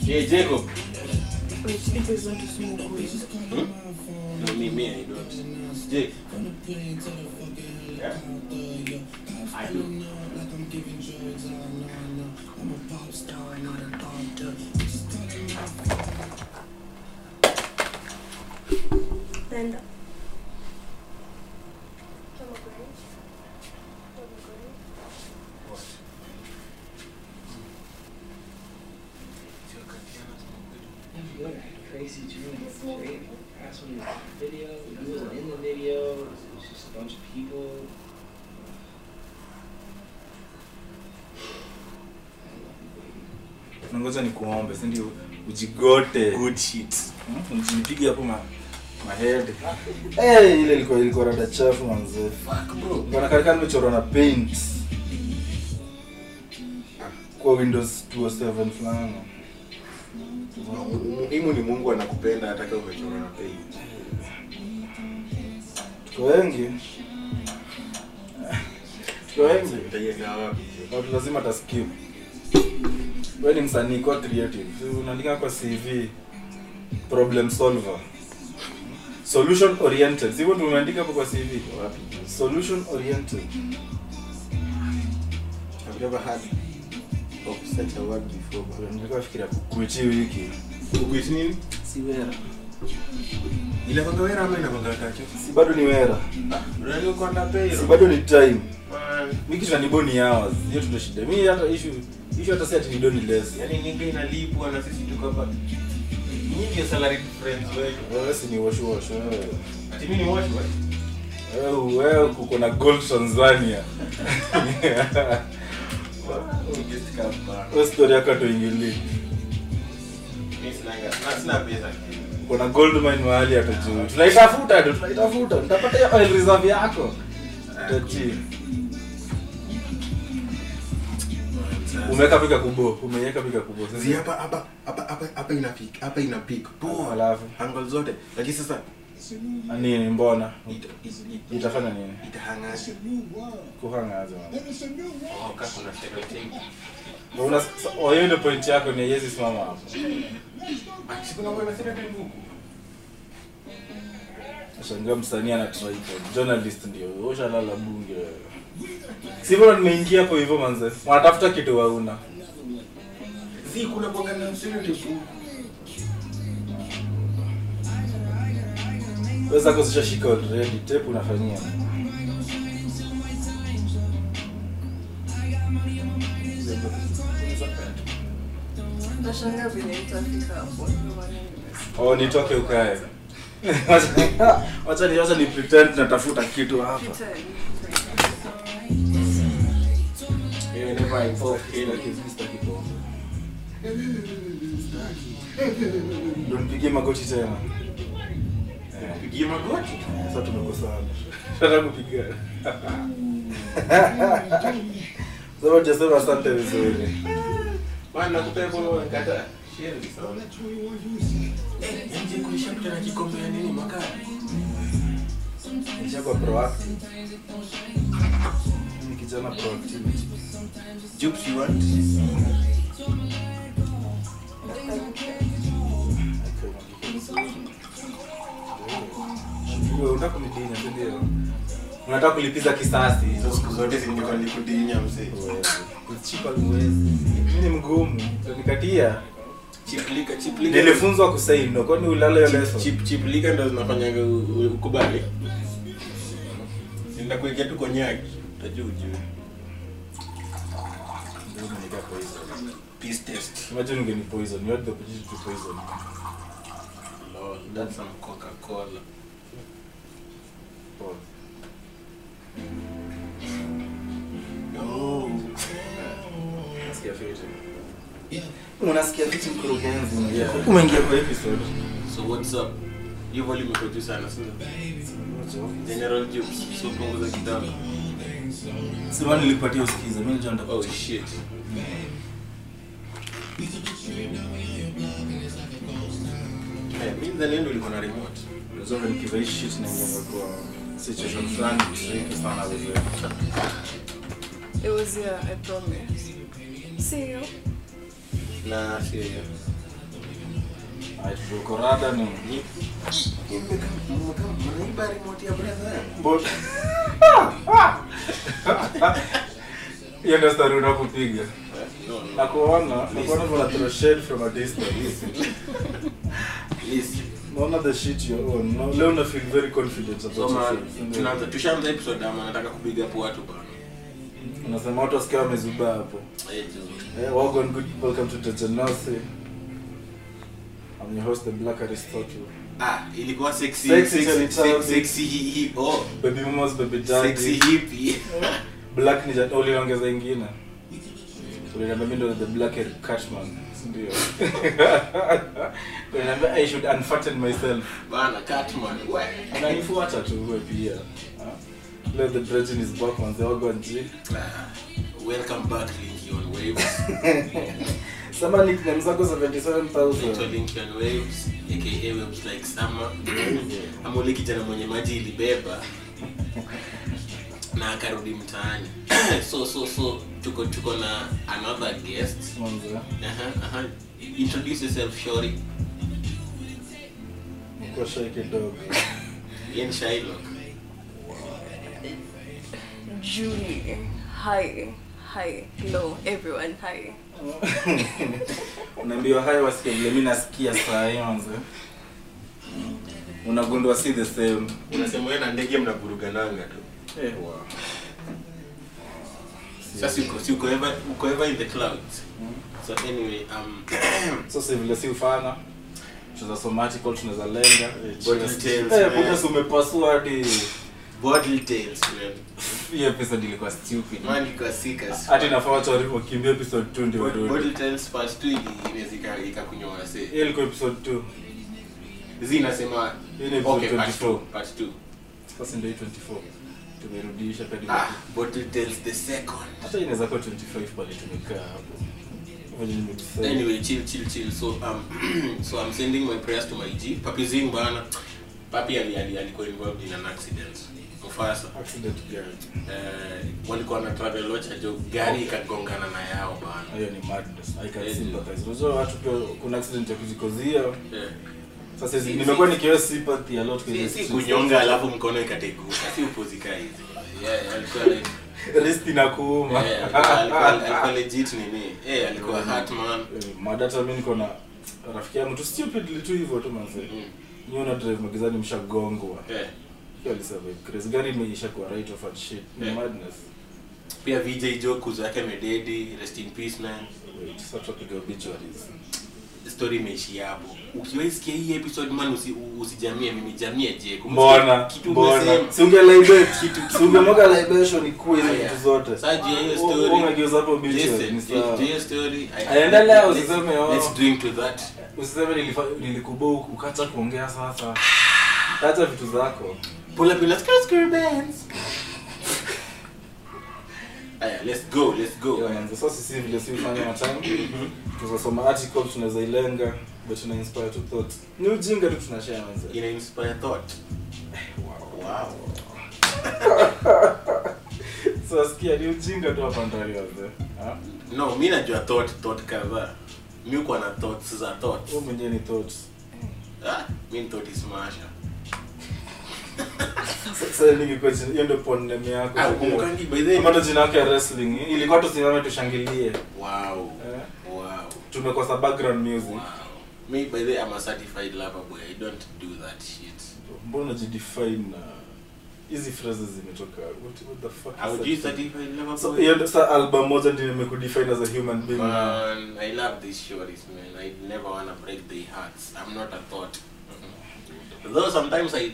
Hey, Jacob. Wait, you guys want to smoke weed? No, me, me, I don't. Jake. Yeah? I do. Nenda. You had a crazy dream. Great. That's when he was in the video. He wasn't in the video. It was just a bunch of people. I love you, baby. nangoja ni kuombe sindio ujigote Good shit. Hmm, mjinipige hapo ma mahede hey, ile ilikuwa ilikuwa rada chafu manze nganakarika nimechorwa na paint kwa windows 207 fulani Muhimu ni Mungu anakupenda hata kama umechorwa na paint. tuko wengi tuko wengi Utaiweka wapi? watu lazima taskip we ni msanii kwa creative Si unaandika kwa cv problem solver solution oriented sivyo tumeandika hapo kwa cv Wapi? solution oriented I've never heard of such a word before. bro. nilikuwa fikiria kukuichi wiki Kukuiti nini? si wera Inakwanga wera ama inakwanga tacho? si bado ni wera Unajua kwa ndapei. si bado ni time Man. wiki tunaniboni hours hiyo tundo shida mi hata issue issue hata si ati ni doni less Yaani ninga inalipwa na sisi tuko hapa. Nyinyi ndio salary friends wetu. wewe si ni wash wash wewe Ati mimi ni watch watch. wewe wewe kuko na gold Tanzania Just come back. Hiyo story yako tuingili Mimi sinanga. Na sina pesa. kuna gold mine mahali hata juu tunaitafuta tu tunaitafuta nitapata hiyo oil reserve yako tachi umeweka pika kubo umeweka pika kubo sasa Zi hapa hapa hapa hapa hapa ina peak. Hapa ina peak. Poa. Alafu? angle zote. Lakini sasa nini mbona ita ita itafanya nini itahangaje. kuhanga aje man Oh, kama kuna stereotype. una oh, hiyo ndio point yako ni yezi simama hapo Ah, si kuna mwana stereotype huku. shangaa msanii ana tripod journalist ndio ushalala bunge wewe. sivyo nimeingia hapo hivyo manze wanatafuta kitu wauna Zi kuna bonga na stereotype huku. weza kuzishashika already tape unafanyia Nashangaa vile itafika hapo. Ndio maana nimesikia. oh nitoke ukae Wacha- wacha ni wacha ni pretend natafuta kitu hapa Pretend. Yeah, never involve ndo nipigie magoti tena Eh, Pigie magoti. sasa tumekosana Nataka kupiga sasa hujasema asante vizuri Bwana nakupea bolo nikata. Share ni sawa. Eh, nje kulisha kuta na kikombe ya nini makali. nishakuwa proactive Mimi ni kijana proactivity Jokes you want? Wewe unataka kunidinya si ndio? unataka kulipiza kisasi Hizo siku zote zilikuwa nikudinya mzee. kuchipa uwezi mimi ni mgumu nikatia Chiplika, chiplika. nilifunzwa kusai no kwani ulale hiyo Chip- leso chip- chiplika ndo zinafanyanga u- u- ukubali. Ninakuwekea tu konyaki. Utajua ujue. Ndio umenika poison Peace test. imagine ungeni poison you had the opportunity to poison Lord, that's some Coca-Cola. Pause. No. Nasikia fiti. unasikia fiti mkurugenzi Yeah. umeingia kwa episode So what's up? Hiyo volume iko juu sana, sio? General Jukes, so punguza kidogo. sema nilipatia usikize mimi ndio Oh nitakuwa shit. Eh, mimi ndani ndo liko na remote. Unaweza nikiva hii shit na ingia kwa situation fulani tricky sana wewe It was here, I promise. See you. Na sio hiyo. aituko rada ni Ni- Mmeka- mmeka- mnaiba remote ya brother yangu. But hiyo ndio story unakupiga. No, no. Nakuona, nakuona kuna throw shade from a distance. Listen. Naona the shit you own. No, leo na feel very confident about So your man, shit. tunaanza tushaanza episode ama nataka kupiga hapo watu bana. Unasema watu wasikia wamezuba hapo. Eh, jo. Eh, welcome, good, welcome to Tetanasi. I'm your host, the Black Aristotle. Ah, ilikuwa sexy Sexy sexy Charlie sexy, sexy hi- hi- oh, Baby mamas, baby daddy. sexy hippie. Black ni jana uliongeza ingine. Uliniambia mimi ndo the black Eric Cartman. si Ndio. Uliniambia I should unfatten myself. Bana Catman. We. Unanifuata tu wewe pia. Ah. Leo the Brethren is back on the Ogon G. Ah, welcome back Linky on Waves. Sema nickname zako Naitwa 77,000. Linky on Waves, aka Waves like summer. Ama ule kijana mwenye maji ilibeba na akarudi mtaani. so so so tuko tuko na another guest. Mwanzo. Aha, aha. Introduce yourself, Shori. Niko shy kidogo. Ian Shylock. Julie. Hi. Hi. Hello, everyone. Hi. unaambiwa hayo wasikia vile mi nasikia saa hii manze unagundua si the same Unasema wewe na ndege mnavurugananga tu. eh, wow. Sasa uko si uko ever uko ever in the clouds. So anyway, um so si vile si ufana tunaweza soma article tunaweza lenga Bottle tales, Eh, man. buda si umepasua hadi bottle tales, man. hii episode ilikuwa stupid Man iko sick as hadi fuck. nafaa watu wari- wakimbia episode 2 ndio Bottle warudi tales part 2 ili inaweza ika- ikakunywa wase. hii ilikuwa episode 2 Zi inasema Hii ni episode okay, part 24. 2, part 2. sasa ndio hii 24 tumerudisha kadi Ah, bottle tales the second. hata inaweza kuwa 25 pale tumekaa hapo Venye nimejisema. Anyway, chill, chill, chill. So, um, so I'm sending my prayers to my G. Papi Zing bana. Papi ali, ali, alikuwa involved in an accident. Mufasa. accident girl Eh, walikuwa na travel locha jo gari ikagongana na yao bana. hiyo ni madness i can Eh, sympathize unajua watu pia kuna accident ya kujikozia Eh. sasa hizi- Si- nimekuwa si- nikiwa sympathy a lot kwenye Si, si streets. kunyonga alafu mkono ikateguka. Si upozika hizi. Yeah, alikuwa like wrist inakuuma eh, alikuwa- alikuwa alikuwa legit nini? Eh, alikuwa hurt man. Eh, madata mi niko na rafiki yangu tu stupidly tu hivyo tu manze Mm. nyi una drive magizani mshagongwa Eh. hiyo alisurvive crazy gari imeisha kwa right of and shit ni Yeah. madness Pia VJ Joe kuzo yake mededi, rest in peace man. wait sasa tupiga obituaries story imeishia hapo ukiwaisikia hii episode man usi, usijamie mimi jamie je Kumbuka mbona kitu mbona umesema. si unge libate si ungemwaga libation ikuwe hizo Aya. vitu zote Sasa juu ya hiyo U- u- story ungegeuza hapo obituary listen, ni juu ya sawa hiyo story I- Aendelea, let's- usiseme, oh. let's drink to that usiseme nilifa- nilikubo ukacha kuongea sasa acha vitu zako pull up in a skirt skirt bands aya let's go let's go Yeah, manze, sasa sisi vile si ufanya matime tunasoma article tunaweza ilenga but tuna inspire to thought ni ujinga tu tunashare manze ina inspire thought wow so sikia ni ujinga tu hapa ndani manze Ah? no mi najua thought thought kadhaa mi uko na thoughts za thoughts wewe mwenyewe ni thoughts ah mi ni thought smasher sasa ningekuwa jina- hiyo ndio porn name yako ah kumbukangi by the Kama ndo way jina yake ya wrestling ilikuwa tusimame tushangilie wow eh? wow tumekosa background music Wow. Me, by the way, I'm a certified lover boy. I don't do that shit. mbona unajidefine na hizi phrases zimetoka what, what the fuck is How do that you thing? certified lover So, boy? hiyo ndo- sa album moja ndio nimekudefine as a human being Man, I love these shorties, man. I never wanna break their hearts. I'm not a thought. Mhm. Though sometimes I.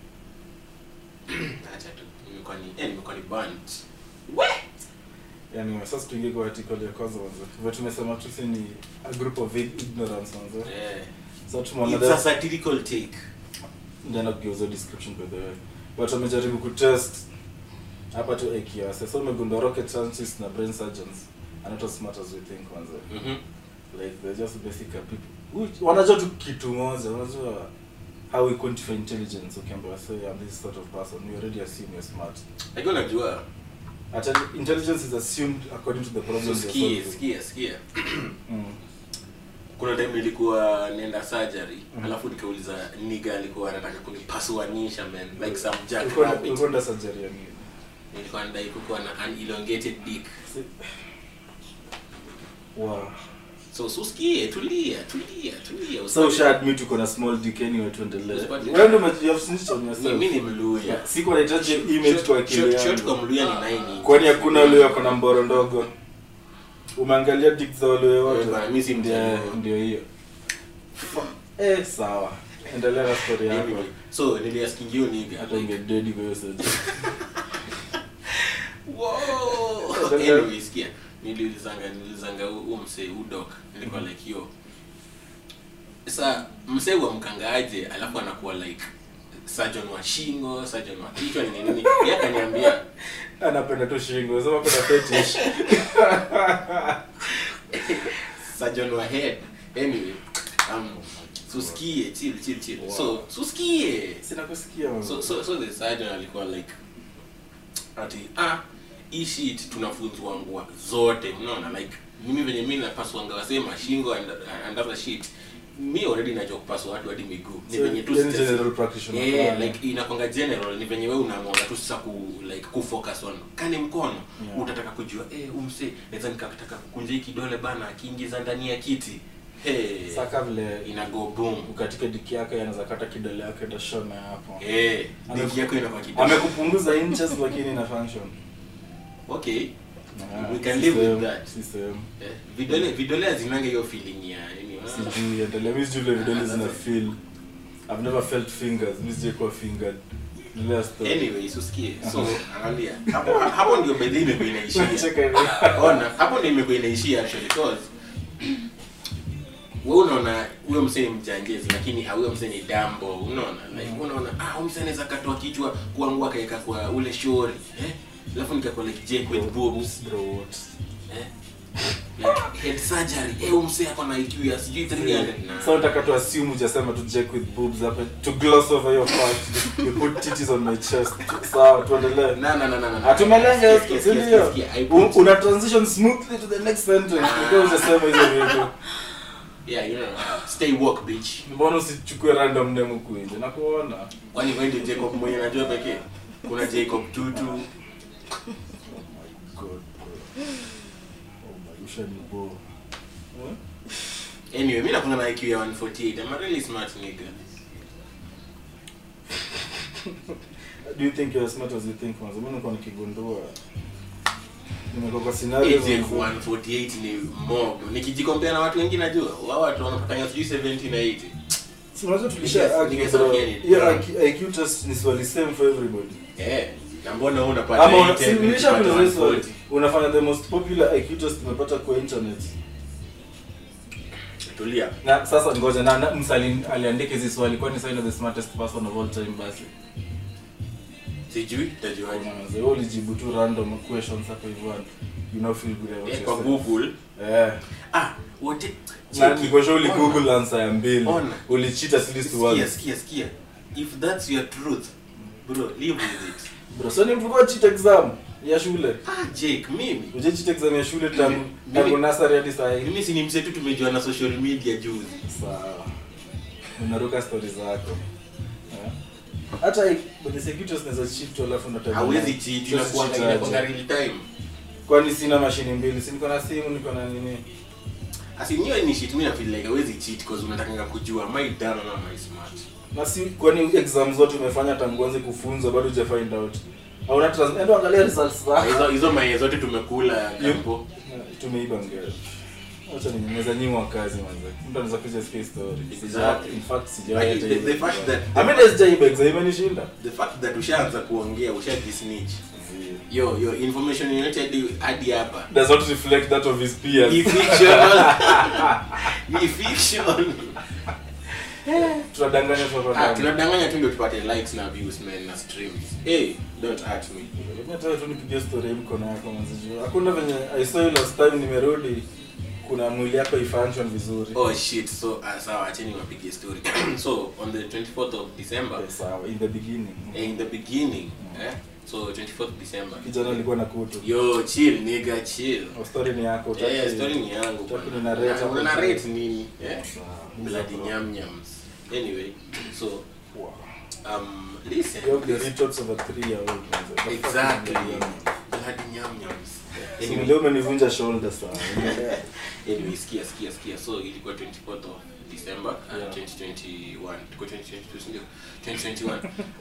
Acha tu. Nimekuwa ni, eh, nimekuwa ni burnt. anyway sasa tuingie kwa article ya kwanza manze vile tumesema tu si ni a group of ig- ignorance manze Yeah. so It's a tumeona satirical take. ndio kugeuza description by the way but wamejaribu kutest hapa tu akiasa so umegundua rocket scientists na brain surgeons are not as smart as we think manze Mhm. like they're just basic people Which- wanajua tu kitu moja wanajua how we quantify intelligence ukiambiwa say I'm this sort of person we already assume you're smart Like unajua. At intelligence is assumed according to the So problem you're skia, solving. skia, skia. Mm. kuna time nilikuwa nenda surgery alafu nikauliza niga alikuwa anataka kunipasuanisha man like some jack Ulikuwa- rabbit ulikuwa nda surgery ya nini? nilikuwa nadai kukuwa na an elongated dick Si- Wow. so susikie tulia tulia tulia so usha admit uko na small dick anyway tuendelee Usipate- wewe ndio ume- you have snitched on yourself mimi ni mluya siko nahitaji image kwa akili Short- short kwa yangu mluya ni nine kwani hakuna ule ako na mboro ndogo umeangalia dick za wale wote Eh, bana, mimi si Ndio- mjaluo. ndio hiyo eh sawa endelea na story yako Anyway, so niliaskingio niga hata ingededi kwa hiyo surgery Wow. Endelea. anyway sikia niliulizanga nilizanga huu msee udok nilikuwa like yo sa msee wa mkangaaje alafu anakuwa like surgeon wa shingo surgeon wa kichwa ni nini yeye akaniambia anapenda tu shingo sema kuna fetish surgeon wa head anyway um susikie chill chill chill so susikie sina kusikia mama. so so so the surgeon alikuwa like ati ah hii shit tunafunzwa ngua zote unaona like mimi venye mimi napaswanga wasema shingo and, and other shit mi already najua kupaswa watu hadi miguu ni So, venye tu yani sija- general practitioner yeah, fulani. like inakwanga general ni venye wewe unaamua tu sasa ku like kufocus on kani mkono Yeah. utataka kujua eh umse naweza nikataka kukunja hii kidole bana akiingiza ndani ya kiti hey, saka vile ina go boom ukatika diki yake anaweza kata kidole yake ndashona hapo eh Ame- diki yako inakuwa kidole amekupunguza inches lakini ina function okay Ah, We can si live with sehemu, that. si sehemu. Eh, vidole vidole hazinanga hiyo feeling ya nini ah. sijui endelea mi sijui vile vidole Ah, zina that's- feel i've never felt fingers mi sijai kuwa fingered endelea story anyway usikie so angalia hapo hapo ndio bedhi imekuwa inaishia Cheka hivi. ona hapo ndio imekuwa inaishia actually cause wewe unaona huyo msee ni mjanjezi lakini ah, huyo msee ni dambo unaona like unaona ah huyo msee anaweza katoa kichwa kuangua kaeka kwa ule shori eh alafu nikakuwa like Jake with boobs Bro, what? eh like head surgery eh huyo msee ako na IQ ya sijui 300 na so nataka tu assume ujasema tu jack with boobs hapa to gloss over your part you put titties on my chest sawa tuendelee na na na na na atumelenga Sikia, sikia, si sikia, ndio sikia, I Un- put- una transition smoothly to the next sentence because ujasema hizo vitu yeah you know stay woke bitch mbona usichukue random name huku nje nakuona kwani wewe ndio Jacob mwenye najua pekee kuna Jacob Tutu God, bro. Oh my, ushanibo. Eh? anyway mimi nakunga na IQ ya 148 I'm a really smart nigga Do you think you're as smart as you think manze? Mimi nilikuwa nikigundua. Nimekuwa kwa scenario AJ 148 ni mob nikijikompea na watu wengi najua wao watu wanapatanga sijui 70 na 80 Si unajua tulisha Ninge- argue ningesema bro. pia ni- Hiyo IQ IQ test ni swali same for everybody. eh na mbona wewe unapata Ama una- 80, si nilisha unapata kuuliza hii swali. 140? Unafanya the most popular IQ test umepata kwa internet. tulia Na sasa ngoja na, na msali aliandika hizi swali kwani sasa the smartest person of all time basi. sijui tajuaje Unaanza wewe ulijibu tu random questions hapo hivyo and you know feel good about Eh, kwa yourself. Google Eh. ah wote Na cheki. niko sure uli Google answer ya mbili. Ona. Ulicheat at least Sikia, once. sikia, sikia. If that's your truth, bro, live with it. Bro, so ni mlikuwa cheat exam ya shule. Ah, Jake, mimi. Uje cheat exam ya shule tangu Mimi- tangu nursery hadi saa hii. Mimi si ni mse tu tumejua na social media juzi. Sawa. Unaruka stories zako. Eh? Hata i- kwenye securities naweza cheat tu alafu ndo time. Hawezi cheat, inakuwa Siwezi inakuwa cheat real time. Kwani sina mashini mbili, si niko na simu, niko na nini? Asinyo ni shit mimi na feel like hawezi cheat because unataka kujua am I dumb ama am I smart. Na si kwani exam zote umefanya tangu uanze kufunza bado huja find out. Hauna trans, endo angalia results Ah, zako. Hizo hizo mayai zote tumekula kampo. tumeiba ngero acha nimeweza nyimwa kazi manze mtu anaweza kuja sikia story Exactly. Sija- in fact sijawahi Like, hata the- iba the fact exam. that- I mean, sijaiba exam imenishinda The fact that ushaanza kuongea, ushajisnitch. Yo, yo, information yoyote hadi hadi hapa. does not reflect that of his peers Ni fictional. Ni fiction. tunadanganya tu hapa Ah, ndani. tunadanganya tu ndio tupate likes na views man na streams. Hey, don't hurt me. Mimi nataka tu nipigie story hii mkono wako manze juu hakuna venye i saw you last time nimerudi kuna mwili yako ifunction vizuri Oh shit. So uh, sawa, acheni wapige story. so on the 24th of December, Okay, sawa in the beginning eh, in the beginning, eh, so 24th december kijana alikuwa na kutu yo chill nigga chill Oh, story ni yako Eh, utaki- story ni yangu utaki bwana. nina rate Na- hapo. una narrate nini eh? Sawa, bloody bro. nyam nyams anyway so Wow. um listen You have the retorts of a three-year-old, man. The fuck is exactly going on? bloody nyam nyams Si anyway, leo umenivunja shoulder sana anyway sikia sikia sikia so ilikuwa 24th of december uh, Yeah. 2021 tuko 2022 si ndio 2021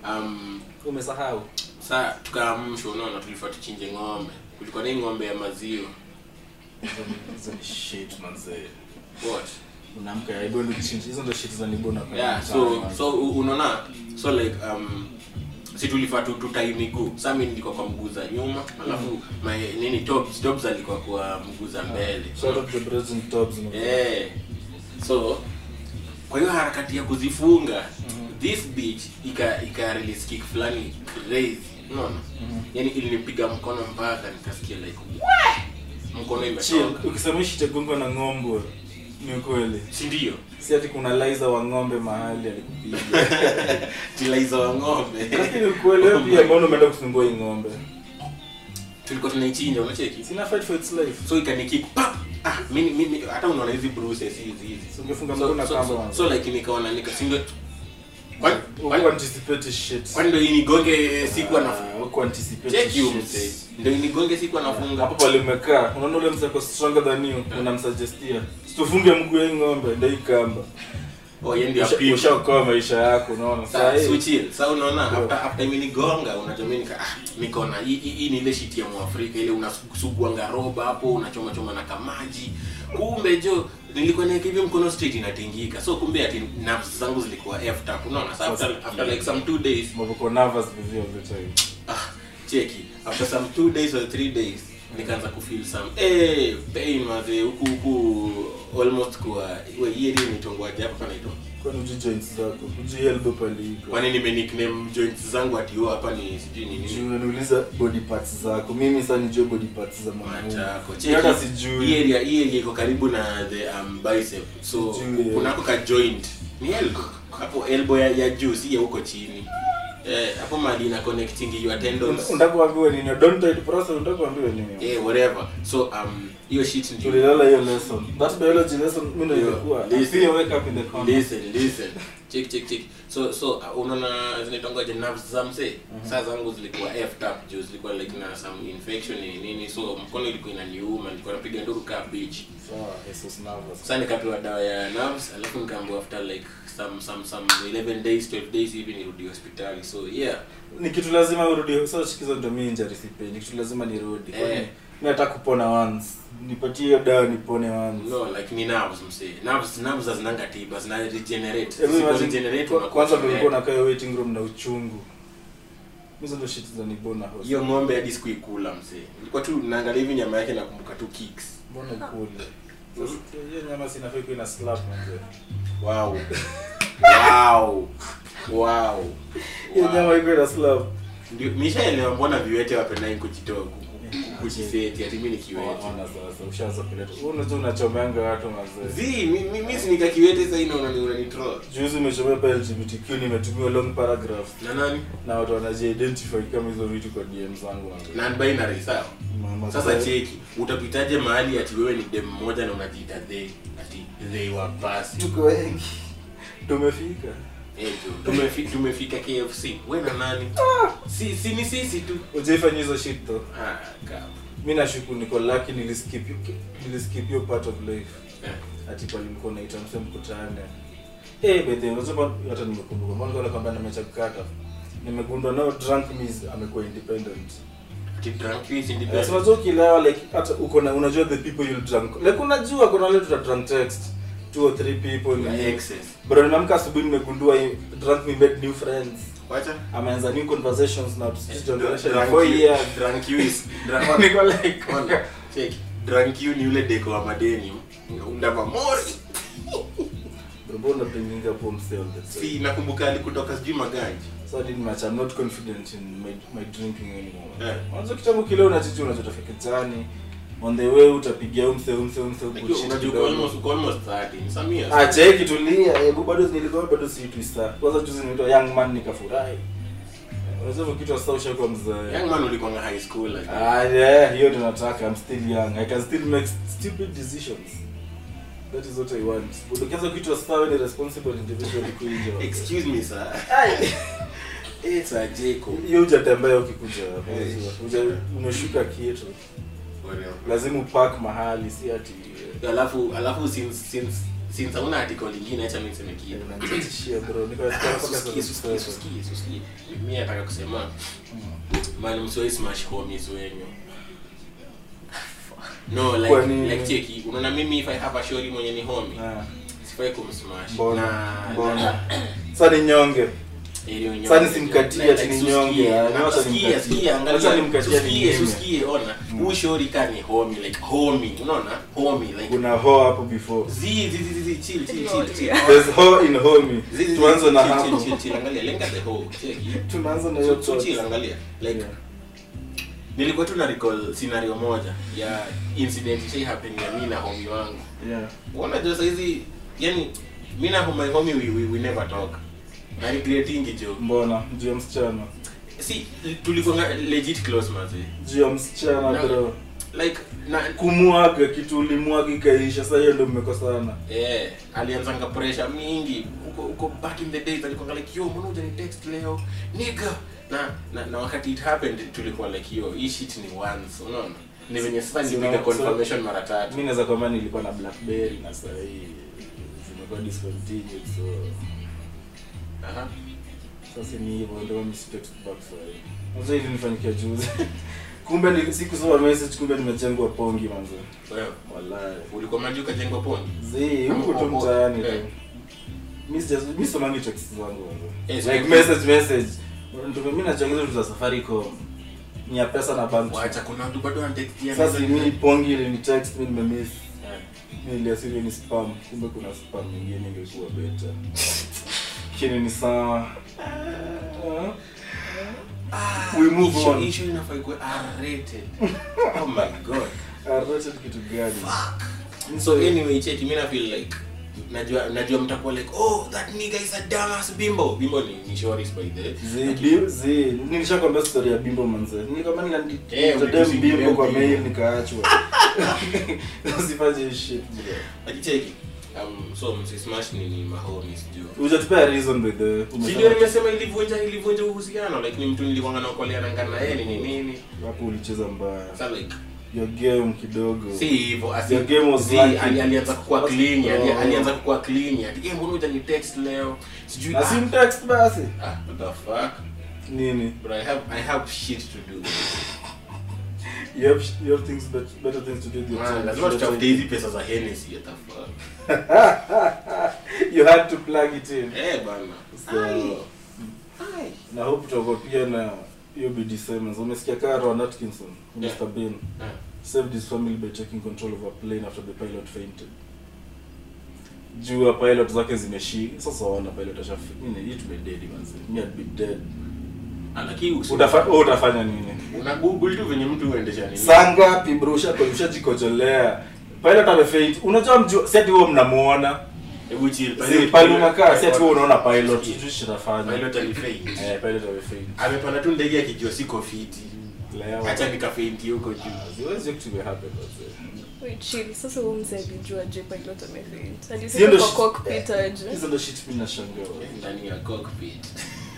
um umesahau saa tukaamshwa unaona tulifaa tuchinje ng'ombe kulikuwa na hii ng'ombe ya maziwa Hizo ni- hizo ni shit manzee what unaamka ya ibo ndio chinji hizo ndio shit za nibona kwa yeah mtaa, so man. so u- unaona so like um si tulifaa tu tutai miguu saa mi nilikuwa kwa mguu za nyuma alafu my nini tops tops alikuwa kwa mguu za mbele Shout out to the Brazilian tops, man. eh so kwa hiyo harakati ya kuzifunga this beach ika ika release kick fulani crazy unaona yani ilinipiga mkono mpaka nikasikia like "Wah!" mkono Chill, imetoka ukisema hii shit ya gongo na ng'ombe ni ukweli si ndio si ati kuna liza wa ng'ombe mahali alikupiga tilaiza wa ng'ombe lakini ukweli wewe pia mbona umeenda kusumbua hii ng'ombe tulikuwa tunaichinja unacheki sina fight for its life so ikanikick pap ah mimi mimi hata unaona hizi bruises hizi hizi So ungefunga so, mguu na so, kamba so, manze. so like nikaona nikasinga kwani Huku kwani- anticipate shit kwani ndio inigonge siku Ah, anafunga huku anticipate check you shit. mzee ndio inigonge siku anafunga hapo pale umekaa unaona ule mseko stronger than you unamsuggestia situfunge mguu ya hii ng'ombe ndio hii kamba oh yeye ndio Usha- apigwa ushaokoa maisha yako unaona Sa- Saa hii- so chill. Sa unaona Yeah. after after imenigonga unajua mimi nika ah nikaona hii hii hii ni ile shit ya Mwafrika ile unasuguanga roba hapo unachoma choma na kamaji. Kumbe jo nilikuwa naeka hivi mkono straight inatingika. So kumbe ati nerves zangu zilikuwa effed up. Unaona? So after after like some two days Maboko nervous with you all the time ah cheki after some two days or three days nikaanza kufeel some eh pain maze huku huku almost kwa we hii area inaitwa hapa panaitwa kwani uji joints zako uji elbow pale iko kwani nime nickname joints zangu ati yo hapa ni sijui ni nini Juu unaniuliza body parts zako mimi sasa nijue body parts za mwanaume Matako. Mimi hata Cheki, sijui hii area hii area iko karibu na the um, bicep so Sijui, yeah. kunako ka joint ni elbow hapo elbow ya, ya juu si ya huko chini eh hapo mali ina connecting your tendons unataka kuambiwa nini don't try to process unataka kuambiwa nini eh whatever so um hiyo shit ndio tulilala hiyo lesson that biology lesson mimi ndio Yo, ilikuwa listen. see you wake up in the corner listen listen check check check so so uh, unaona zinatongoje nerves za mse saa zangu zilikuwa effed up juu zilikuwa like na some infection ni nini so mkono ilikuwa inaniuma nilikuwa napiga nduru ka beach sawa Jesus nervous sasa nikapewa dawa ya nerves alafu nikaambiwa after like some some some 11 days 12 days hivi nirudi hospitali so yeah ni kitu lazima urudi so shikizo ndio mimi injury sipendi ni kitu lazima nirudi Eh. kwani mimi nataka kupona once nipatie hiyo dawa nipone once no like ni nerves mse nerves nerves hazinanga tiba zina regenerate Hebu Zisipo imagine, regenerate kwa- unakuwa kwanza ndio ulikuwa shule. unakaa waiting room na uchungu hizo ndio shit za nibona host hiyo ng'ombe hadi sikuikula mse ilikuwa tu naangalia hivi nyama yake nakumbuka tu kicks mbona ukule sasa hiyo nyama sinafai kuwa ina slap manze wow wow wow hiyo nyama wow. iko ina slap ndio nishaelewa mbona viwete wapendai kujitoa ku- ku- kujiseti ati mimi ni kiwete ona sasa ushaanza kuleta wewe unajua unachomeanga watu manze zi mi- mi- mi sinika kiwete sasa ina unani unanitroll juzi umechomea pa LGBTQ nimetumiwa long paragraph na nani na watu wanaji-identify kama hizo vitu kwa DM zangu manze. non binary sawa Mama, sasa cheki utapitaje mahali ati wewe ni dem mmoja na unajiita they ati they were basi tuko wengi tumefika Eh, tu- tumefi- tumefika KFC we na nani si si ni sisi tu ujaifanya hizo shit though ah kama mi nashuku niko lucky niliskip hiyo- niliskip hiyo part of life eh. ati pale mlikuwa naita mse mkutane eh by the way unajua hata nimekumbuka mbona kwa kwamba nimecha kukata nimegundua nao drunk means amekuwa independent ati drunk is Eh, independent so unajua ukilewa like hata uko na unajua the people you'll drunk like unajua kuna wale tuta drunk text two or three people na ni excess bro nimeamka asubuhi nimegundua hii drunk me made new friends wacha ameanza new conversations na tusijongelesha Drunk for you- years drunk you is drunk niko like Ona, check drunk you ni ule deko wa madeni undava mori bro mbona bringing up home sale that's si nakumbuka alikutoka sijui maganji so I didn't match I'm not confident in my, my drinking anymore Eh. mwanzo kitambo kile unachichi unachotaka kijani on the way utapigia umse umse umse Like, bullshit unajua uko kidogo. almost uko almost 30 Samia Ah, cheki tulia hebu bado nilikuwa bado si twista kwanza juzi nilitoa young man nikafurahi unajua hivyo kitu sasa ushakuwa mzee young man ulikuwa high school like Ah, yeah, hiyo tunataka. I'm still young. I can still make stupid decisions. That is what I want. But ukianza kitu sasa wewe ni responsible individual kuinja. excuse me sir it's a Jacob Hiyo hujatembea ukikuja hapa. Eh. Uja umeshuka kitu. Whatever. Lazima upark mahali si ati alafu alafu since since since hauna article lingine acha mimi niseme kitu unanitishia bro. Niko Ah, mpaka susikie, sasa. susikie, susikie, susikie. Mimi nataka kusema man msiwai smash homies wenyu no like Kwa nini? like cheki unaona mimi if i have a shori mwenye ni homie Ah, sifai kumsmash Mbona? na Mbona? Sasa ni nyonge. Ili Sasa unyonge. nisimkatie Like, ati ni susikie. nyonge, ah, Na wacha susikie, nimkatie. susikie, angalia. Wacha nimkatie Susikie, ni susikie, ona huyu shori ka ni homie like homie unaona homie like Kuna ho hapo before. zi zi zi zi chill chill chill chill There's ho in homie. Zi, zi, zi, Tuanze na chill, hapo. chill, chill, chill, angalia lenga the hoe cheki Tunaanza na hiyo so, so thought. chill angalia like Yeah. nilikuwa tu na recall scenario moja ya incident ishai happen ya mimi na homie wangu Yeah. unajua saizi yani mimi na my homie we, we, we never talk na regretingi jo Mbona? Juu ya msichana. si tulikuwa legit close mazi Juu ya msichana Na- bro. like na kumwaga kitu ulimwaga ikaisha sasa hiyo ndio mmekosana eh alianzanga pressure mingi huko huko back in the days alikuwa like yo mbona hujani text leo nigga na, na na wakati it happened tulikuwa like yo hii shit ni once unaona ni venye sasa So- nilipiga so- confirmation mara tatu mi naweza kwamba nilikuwa na blackberry na sasa hii zimekuwa discontinued so aha sasa ni hivyo ndio mimi si text back sasa hivi sasa hivi nifanyikia juzi kumbe ni sikusoma message kumbe nimechengwa pongi manzo wewe wallahi ulikuwa maji ukajengwa poni zi Ama huko tu popo. mtaani tu Eh. mi sija- mi somangi text zangu manzo Eh, like so- message message ndio mimi nachangiza vitu za Safaricom ni ya pesa na bank wacha kuna watu bado wanatektia sasa mimi pongi ile ni text mimi nimemiss Eh. niliasiri ni spam kumbe kuna spam nyingine ingekuwa beta lakini ni sawa we move Issue- on issue inafaa ikuwe R-rated. oh my god Arrested kitu gani so anyway check mimi na feel like najua najua mtakuwa like oh that nigga is a dumbass bimbo bimbo ni ni shoris by the way. zi Lakini- bi- zi nilishakwambia story ya bimbo manze nilikwambia Eh, niliandika ulitusi- bimbo kwa bimbo. mail nikaachwa usifanye hii shit bro Lakini check um so msismash ni ni mahomies juu hujatupea reason by the way. Si ndio nimesema ilivunja ilivunja uhusiano like ni mtu nilikuwa naokoleana ngana na yeye nini nini hapo ulicheza mbaya sasa like your game kidogo si hivyo asi Your game was si, lacking. ali, alianza kukua What's- clean ali, Oh. alianza kukua clean ati eh mbona hujani text leo sijui na sim text basi ah what the fuck nini but i have i have shit to do you have, you have things bet, better things to do with your Man, time. lazima tutafute hizi pesa za Hennessy what the fuck you had to plug it in eh bana so Ai. Ai. na hope tutakuwa pia na hiyo bd Simmons umesikia kaa Ron Atkinson Yeah. Mr Bean Ah. saved his family by taking control of a plane after the pilot fainted juu ya pilot zake zimeshi sasa wana pilot ashafika mimi hii tumededi manzi me I'd be dead Ah, lakini usi- Utafa, wewe utafanya nini una google tu venye mtu huendesha nini saa ngapi bro ushako ushajikojolea pilot amefaint unajua mjua si ati wewe mnamuona hebu chill si pale unakaa si ati wewe unaona pilot Sikia. sijui shitafanya pilot alifaint eh pilot amefaint amepanda tu ndege akijua siko fiti leo acha nikafainti huko juu Siwezi kitu happen basi Wait, chill. Sasa huyo mzee alijua je pilot amefaint. Hiyo Alisema ndo kwa shit- cockpit aje. hizo ndo shit mimi nashangaa ndani ya cockpit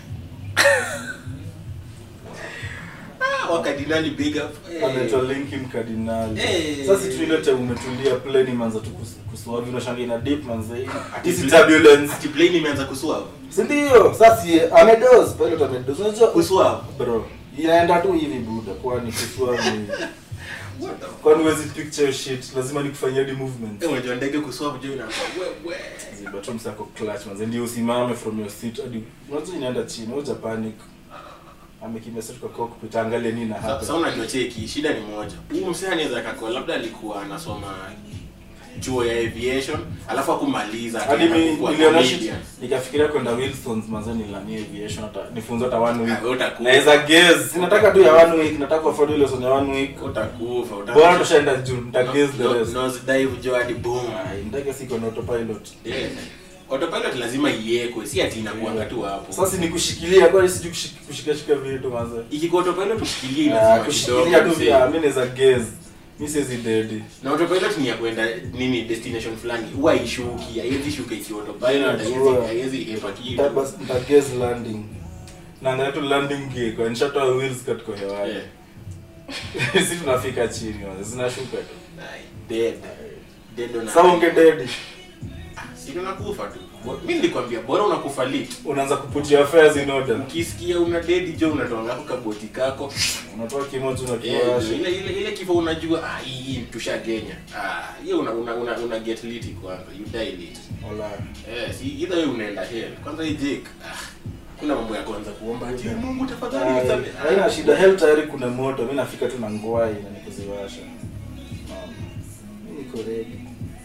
ah wakadinali big up Eh. anaitwa Linkin Cardinal Eh. sasa tu ile time umetulia plane manza tu kus- kuswagi unashangaa ina dip manza Ati hizi plane- turbulence ati plane imeanza kuswap si ndio sasa si amedoze pilot amedoze unajua kuswap bro inaenda tu hivi buda kwani kuswagi what the kwani huwezi picture shit lazima nikufanyia di movement eh unajua ndege kuswap juu inaanza wewe ziba tu msako clutch manze ndio usimame from your seat hadi unajua inaenda chini hoja panic amekimia setu kwa cockpit angalia nini na Sa- hapa Sasa unajua cheki, shida ni moja. Huyu msee anaweza akakuwa labda alikuwa anasoma chuo ya aviation, alafu akumaliza hadi akaenda mi kukuwa niliona comedian. shit nikafikiria kwenda Wilsons manze nilania aviation hata nifunze hata one Ah, week wewe utakufa. naweza guess sinataka tu ya one week nataka afford ile lesson ya one week Utakufa, utakufa. bora tushaenda juu nita guess the No- rest nose dive jo hadi boom. Ai, ndege siko na autopilot Yeah. autopilot lazima iwekwe si ati inakuanga tu hapo sasa ni kushikilia kwani sijui kushik- kushikashika vitu manze ikikuwa autopilot ushikilie Ah, lazima kushikilia kidogo tu mzee. vya mimi naweza gaze mimi siwezi dedi na autopilot ni ya kwenda nini destination fulani huwa ishuki haiwezi shuka ikiwa autopilot Yeah, haiwezi sure. haiwezi epa kitu nta gaze landing naangalia tu landing gear kwa nishatoa wheels katika hewani Yeah. si tunafika chini manze zinashuka tu Ai, dead dead on sasa unge dedi si unakufa tu Bo- mimi nilikwambia bora unakufa lit unaanza kuputia affairs in order ukisikia una dedi jo unatoa ngako kaboti kako unatoa kimoja Eh, unakiwasha ile ile ile kifo unajua ah hii hii tushagenya ah hiyo una una, una, una get lit kwanza you die lit Wala. eh si either wewe unaenda hell kwanza hii Jake ah kuna mambo ya kwanza kuomba ati Mungu tafadhali Ai, nisamehe haina shida hell tayari kuna moto mi nafika tu na ngwai na nikuziwasha Naam. Mi niko ready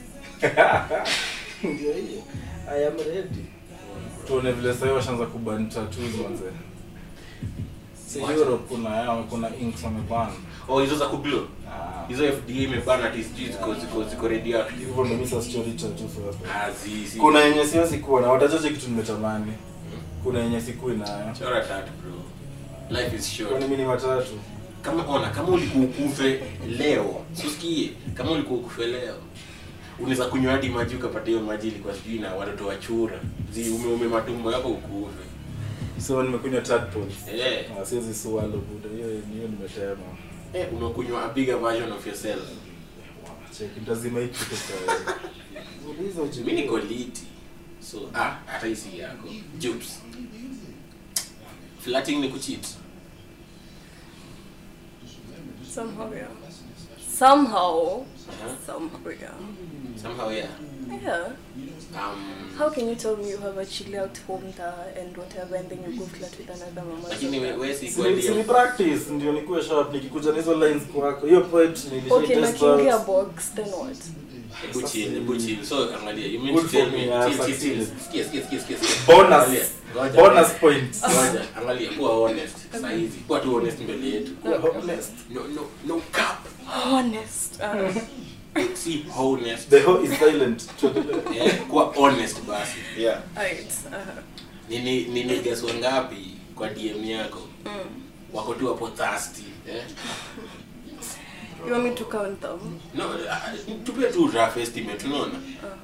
ndio hiyo i am ready tuone vile sahii washaanza kuban tattoos manze si What? europe kuna yao kuna inks wameban oh hizo za kublo Ah, hizo FDA imebana ati sijui ziko ziko ziko radioactive hivyo ndo misa story tattoo sasa ah zi zi kuna yenye siwezi kuwa na watachache kitu nimetamani kuna yenye sikui nayo chora tatu bro life is short kwani mi ni matatu kama ona kama ulikuwa ukufe leo susikie kama ulikuwa ukufe leo unaweza kunywa hadi maji ukapata hiyo maji ilikuwa sijui na watoto wa chura zi umeume matumbo yako ukufe so nimekunywa tadpoles eh Ah, siwezi swallow buda hiyo hiyo nimetema eh umekunywa a bigger version of yourself cheki ntazima hii kitu sasa uliza ujibu mimi niko liti so ah hata hisi yako jupes flirting ni kucheat Somehow, yeah. Somehow. Uh-huh. Somehow, yeah. somehow yeah Yeah. um How can you tell me you have a chill out home there and whatever and then you go flirt with another mama? lakini we- we si kwa Sini- sini ndio practice ndio nikuwe sharp nikikuja na hizo lines kwako hiyo point Okay, na nilisha kiingia box, then what? hebu chill hebu chill so angalia you mean Good to tell for me me, I chill chill chill succeeded. sikia sikia sikia sikia bonus Angalia, ngoja. bonus points Ngoja, angalia kuwa honest saa hizi kuwa tu honest mbele yetu Kuwa honest. no no no cap Honest. Uh, si honest the hoe is silent eh kuwa honest basi yeah right. Uh, nini nini guess wangapi kwa DM yako mm. wako tu hapo thirsty eh You want me to count them? no uh, tupie tu rough estimate unaona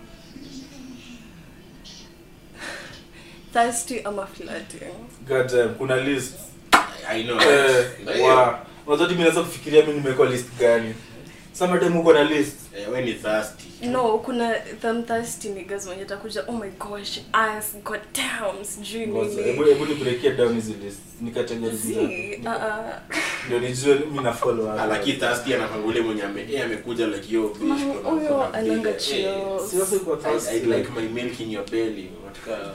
Thirsty ama flirting? god damn kuna list i know eh Ndio. wa unajua mimi naweza kufikiria mimi nimekuwa list gani sama time uko na list eh we ni thirsty No, kuna them thirsty niggas wenye takuja, oh my gosh, ass, god damn, sijui Ngoja, hebu nini. hebu ni breakie down hizi list ni categories See, ngapi? uh, uh, ndio nijue mimi na follow hapo alaki thirsty anafangule mwenye ame eh amekuja like yo bitch Mm, kuna- huyo kuna ananga big- chills. eh, Seriously uko I, thirsty I'd like my milk in your belly unataka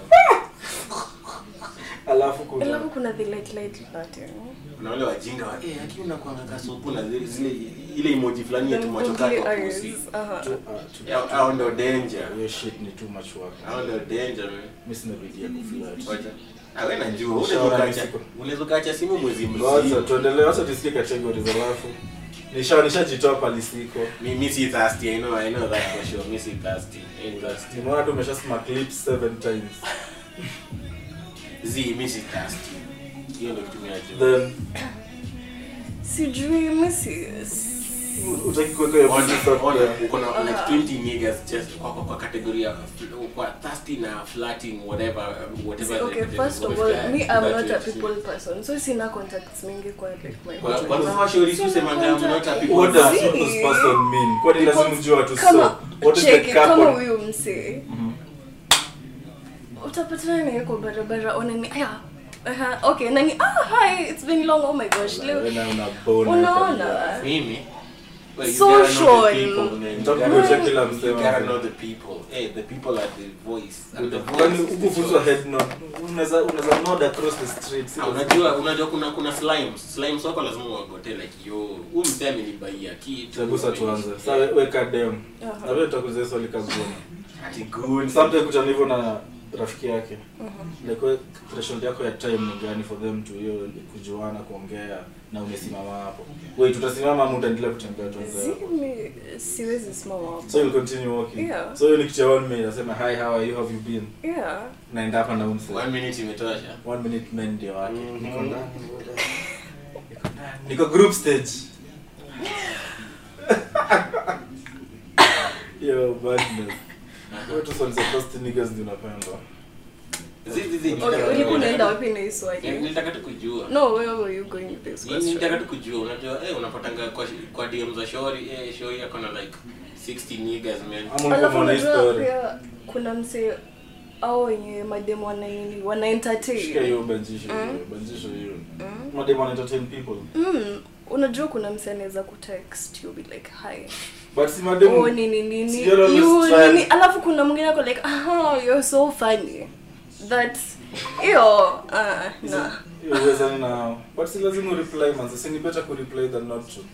alafu kuna alafu kuna the light light flirting. kuna wale wajinga wa eh lakini unakuanga kasupu na zile zile ile emoji fulani ya Them tumachoka googly kwa eyes. pussy Tu- Uh-huh. ah, tu- Yeah, hao ndo danger hiyo shit ni too much work hao ndo danger man mimi sina bidii ya kuflirt Ngoja. Ah, wewe najua Nishaona unaweza ukacha misiko. unaweza ukacha simu mwezi Ngoja mzima tuendelee, acha tusikie categories alafu. Nisha nishajitoa palisiko. mimi si thirsty i know i know that for sure mimi si thirsty ain't thirsty Nimeona tu umeshasema clips seven times. zi mimi si thirsty hiyo ndio kitu mimi najua Then Sijui misi. utaki kuweka hiyo Ona, business up ona, there. uko na like 20 niggas just kwa kwa, kwa category ya kwa thirsty na flirting whatever whatever the Okay, category first of was all, that- me I'm that not a was- people person, so sina contacts mingi kwa like my Kwa- kwanza mashauri tu semanga I'm not a people What does See? people's person mean? Kwani lazima ujue watu so? kama What is the cheki kama couple? huyu msee Mhm. utapatana naye kwa barabara onani aya aha, okay nani ah hi it's been long oh my gosh leo Wewe na una bone unaona hapa. mimi well, you gotta know the Social. people, man. You Nitakuja gotta- kila you msema. gotta know the people hey the people are the voice and the Kwani voice is the ukufunzwa choice. head nod. Unaweza unaweza nod across the street. Ah, unajua unajua kuna kuna slimes slimes wako lazima uwagote like yo huyu msee amenibaia kitu Tagusa tuanze. Sasa we- weka dem. Aha. Na wewe utakuza swali kaguni. ati good Sometimes kutana hivyo na rafiki yake like we- threshold yako ya time ni gani for them to hiyo kujuana kuongea na umesimama hapo wait utasimama ama utaendelea kutembea tu Zimi, siwezi simama hapo. so you'll continue walking Yeah. so hiyo ni kitu ya one minute nasema hi how are you have you been Yeah. naenda hapa na umse one minute imetosha one minute men ndio wake Mhm. niko ndani brother. Niko ndani. niko group stage yo badness wewe tu sonze first niggas ndio unapenda Zizi, zizi, Okay, nilitaka- ulikuwa unaenda wapi na hii Ni- swali? nilitaka tu kujua No, where were you going with this Ni- nilitaka question? tu kujua unajua eh unapatanga kwa kwa DM za shori eh shori yako na like 60 niggas man ama ulikuwa Alafu unaona hii unajua story pia kuna msee au wenye mademu wana nini wana shika entertain. hiyo banjisho hiyo banjisho hiyo madem wana entertain people Mm, unajua kuna msee anaweza kutext you be like hi but si madem oh nini nini Sijala you always try- nini alafu kuna mwingine ako like ah you're so funny that hiyo ah na hiyo uwezani nao but si lazima ureply manze si ni better kureply than not to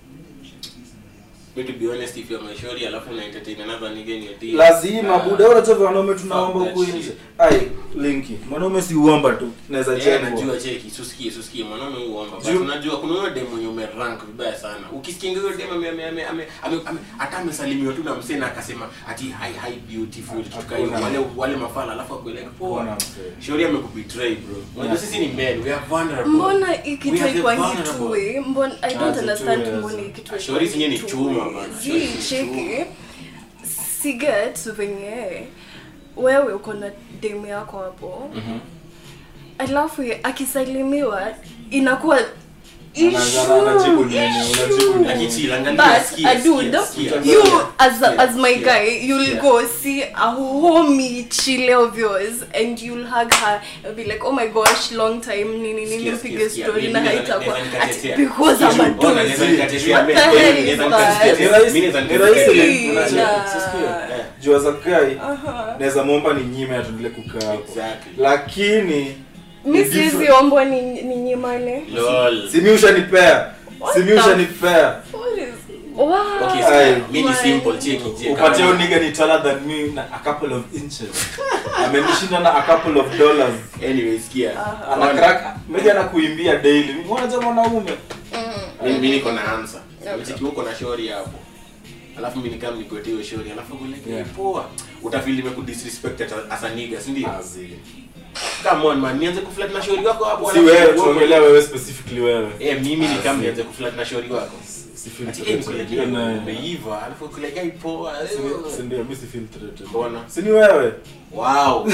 me to be honest if you're my shori alafu una entertain another nigga in your DM lazima ah, buda unajua vile wanaume tunaomba Fuck that huku shit. nje ai linki mwanaume si uomba tu naweza Eh, jengwa najua cheki susikie susikie mwanaume huomba but Juu- unajua kuna huyo dem mwenye umerank vibaya sana ukisikia huyo dem ame ame ame ame ame- ame- hata amesalimiwa tu na msee na akasema ati hi hi beautiful kitu kama hiyo. Hakuna. wale wale mafala alafu akueleka Hakuna poa msee. shori amekubetray bro unajua sisi ni men we are vulnerable mbona We are ikitwa the ikwangi vulnerable. tuwe mbona i don't Ah, understand tuwe, mbona yes. ikitwa Shauri zenyewe ni ikwangi chuma tuwe. bana, Zi, shauri ni cheki siget venye wewe uko na demu yako hapo alafu ye- akisalimiwa inakuwa Anaanza- anajibu nini, unajibu nini? Akichill, angalia, But sikia, a dude, sikia, sikia. you Sikia, as a, sikia, as my sikia. guy, you'll Sikia. go see a homie chile of yours and you'll hug her and be like, oh my gosh, long time, nini nini, Sikia, mpige sikia, sikia. story Mimi na naweza- haitakuwa naweza ati nikatetea. because I'm a Ona, naweza dude. nikatetea. What the Mimi- hell mimi is naweza that? nikatetea. Ni rahisi- Mimi naweza ni rahisi nikatetea. like, unacheki, Nah. sisikia? juu as a guy Aha. naweza muomba ni nyime atuendelee kukaa hapo Exactly. lakini mi ni siwezi different. ombwa ni, ni nyimane Lol. simi ushanipea simi the- ushanipea What is- wow. Okay, Ai. sikia, mimi ni simple, cheki, cheki. upatie uniga ni taller than me na a couple of inches amenishinda na a couple of dollars Anyway, sikia. ana crack maybe anakuimbia daily unaja mwanaume Mimi- mimi niko na answer. Umecheki uko na shori hapo. Alafu mimi nikam nikuetie hiyo shori. Alafu kule Yeah. poa. Utafeel nimekudisrespect as a- as a nigga, si ndio? Azi. Come on man, nianze kuflirt na shori wako hapo. si alafu- wewe tuongelea wewe specifically wewe Eh, mimi ni kama Azi. nianze kuflirt na shori wako. Si feel Ati eh, threatened. nikuletee Hiyo nayo. umeiva, alafu kuletea poa. Si- si ndio mi si feel threatened. Mbona? si ni wewe Wow.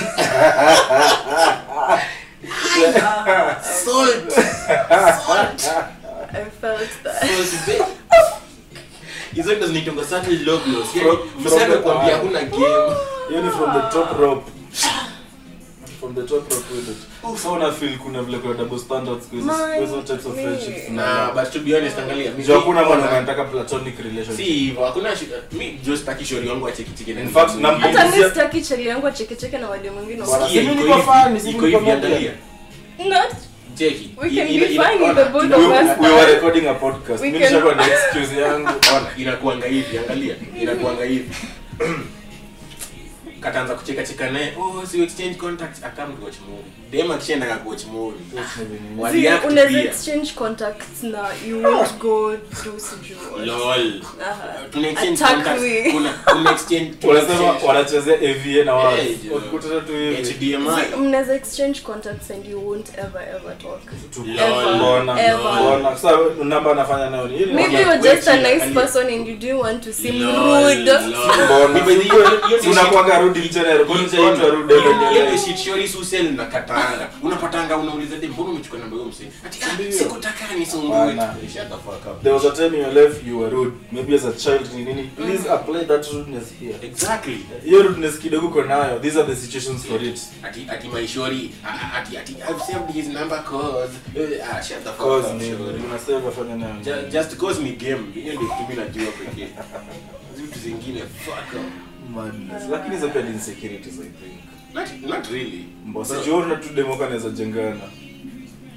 Salt. Salt. I felt that. Salt, babe. Hizo ndo zinaitwa subtle low blows. From- Yaani, from msanii the- anakuambia hakuna game. hiyo ni from the top rope from the top rope with it so una feel kuna vile kuna double standards kwa hizo- Man, kwa hizo types of me. friendships Na but to be honest angalia. mimi- Juu hakuna mwana Ona, anataka platonic relationship Si hivyo, hakuna shi- mi just taki shori wangu acheki cheki na In fact, mtu na- mwingine. hata mi Sisia- sitaki chali yangu achekecheke na wade mwingine Bwana, Sikia, si mimi iko niko hivi, fan, si iko mimi hivi, niko moja. angalia. not Cheki. We Ina- can ina- be ina- fine with ona, the both ina- of we, us. we were recording a podcast We mimi can- nishakuwa na excuse yangu ona inakuanga hivi angalia inakuanga hivi kataanza kucheka cheka naye oh si exchange contacts akam to watch movie dem akishaenda ka watch movie Wali See, act unaweza pia. exchange contacts na you won't go do sijui lol Aha. tuna exchange Attack contacts me. kuna kuna exchange tuna wanasema exchange wanachezea AVA na wao Eh, jo. wakikutana tu hivi HDMI See, mnaweza exchange contacts and you won't ever ever talk Tu- Lol. mbona Ever. mbona sasa namba anafanya nayo ni ile maybe Okay, you're just a wait, nice angalia. person and you do want to seem Lol, rude lol. mbona Hiyo- hiyo- hiyo- hiyo ni unakuwaga rudi general kwa nini haitwa rudi Hiyo- hiyo general ni shit shori susel na katanga unapatanga unauliza dem mbona umechukua namba hiyo msee ati ah, Ndio. sikutaka nisumbue Bana. shut the fuck up there was a time in your life you were rude maybe as a child ni nini please apply that rudeness here exactly hiyo rudeness kidogo uko nayo these are the situations for it ati ati my shori ah, ati ati I've saved his number cause eh, ah shut the fuck cause up ni shori unasema afanye nayo Ju- just cause ni game hiyo ndio kitu mimi najua pekee vitu zingine fuck up madness lakini hizo pia ni insecurities i think not not really mbosi Bro. jiona tu demoka anaweza jengana